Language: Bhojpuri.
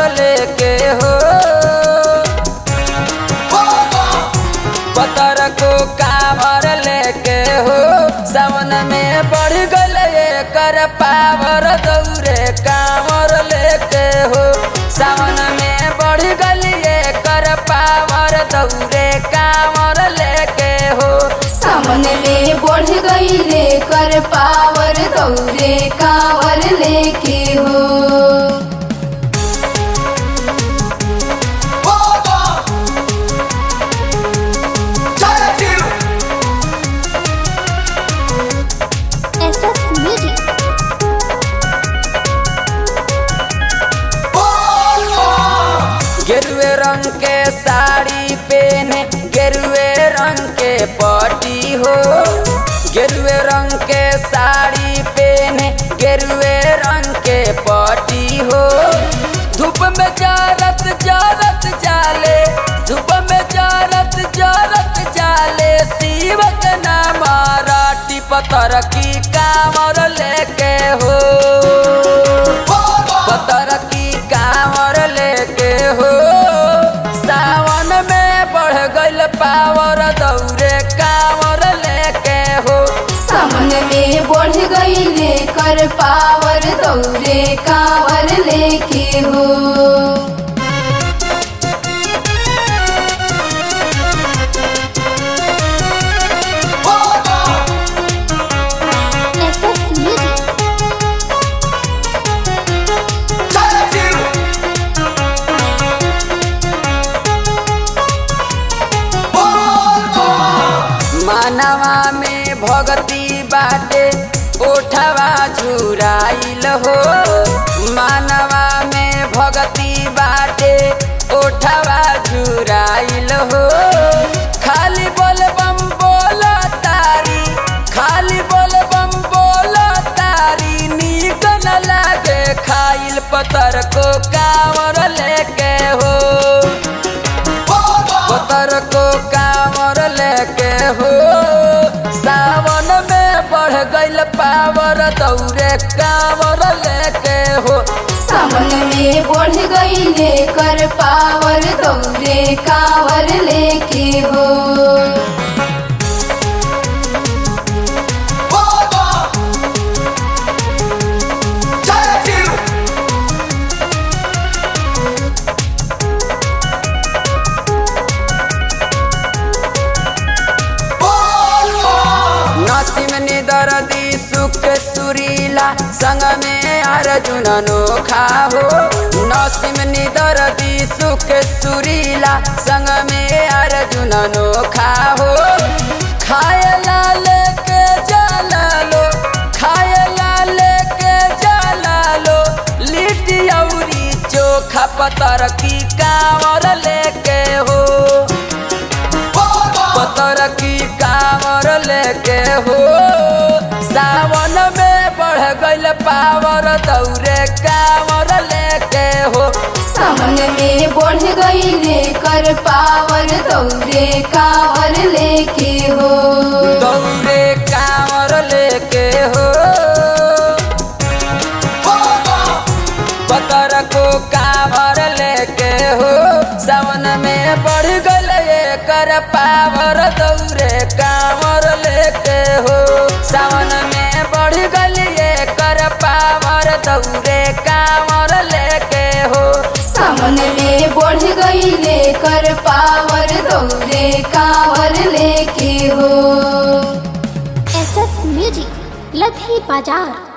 लेके हो पतर को कावर लेके हो सावन में बढ़ गल कर पावर दौरे कांवर लेके हो सावन में बढ़ गल कर पावर दौरे कांवर लेके हो सामन में बढ़ गई रे कर पावर दौरे कावर लेके हो SS Music. गेरुए रंग के साड़ी पहने गेरुए रंग के पटी हो गेरुए रंग के साड़ी पहने गेरुए रंग के पटी हो धूप में जारत जारत जाले धूप में जारत जारत जाले शिव के नाम राटी पतर की कामर लेके हो पतर की कांवर लेके हो सावन में बढ़ गइल पावर दौरे कांवर लेके हो सामन में बढ़ गई रे कर पावर दौरे कावर लेके हो SS Music. मानवा में भगती बाटे ओठवा झुराइल हो मानवा में भगती बाटे ओठवा झुराइल हो खाली बोल बम बोल तारी खाली बोल बम बोल तारी नीक न लागे खाइल पतर को कांवर लेके हो पतर को कांवर लेके हो सावन में बढ़ गइल पावर दौरे कांवर लेके हो सामन में बढ़ गई रे कर पावर दौरे कावर लेके हो नसीम निदरदी सुख सुरीला संग में अर्जुन अनोखा हो नसीम निदरदी सुख सुरीला संग में अर्जुन अनोखा हो खाए ला लेके जाला लो खाए ला लेके जाला लो लिट्टी औरी चोखा पतर की कांवर लेके हो पतर की कांवर लेके हो सावन में बढ़ गइल पावर दौरे कांवर लेके हो सामन में बढ़ गई रे कर पावर दौरे कावर लेके हो दौरे कांवर लेके हो पतर को कांवर लेके हो सावन में बढ़ गइल कर पावर दौरे कांवर लेके हो सावन में बढ़ गइल कर पावर दौरे कांवर लेके हो सामन में बढ़ गई रे कर पावर दौरे कावर लेके हो SS Music. लधी बाजार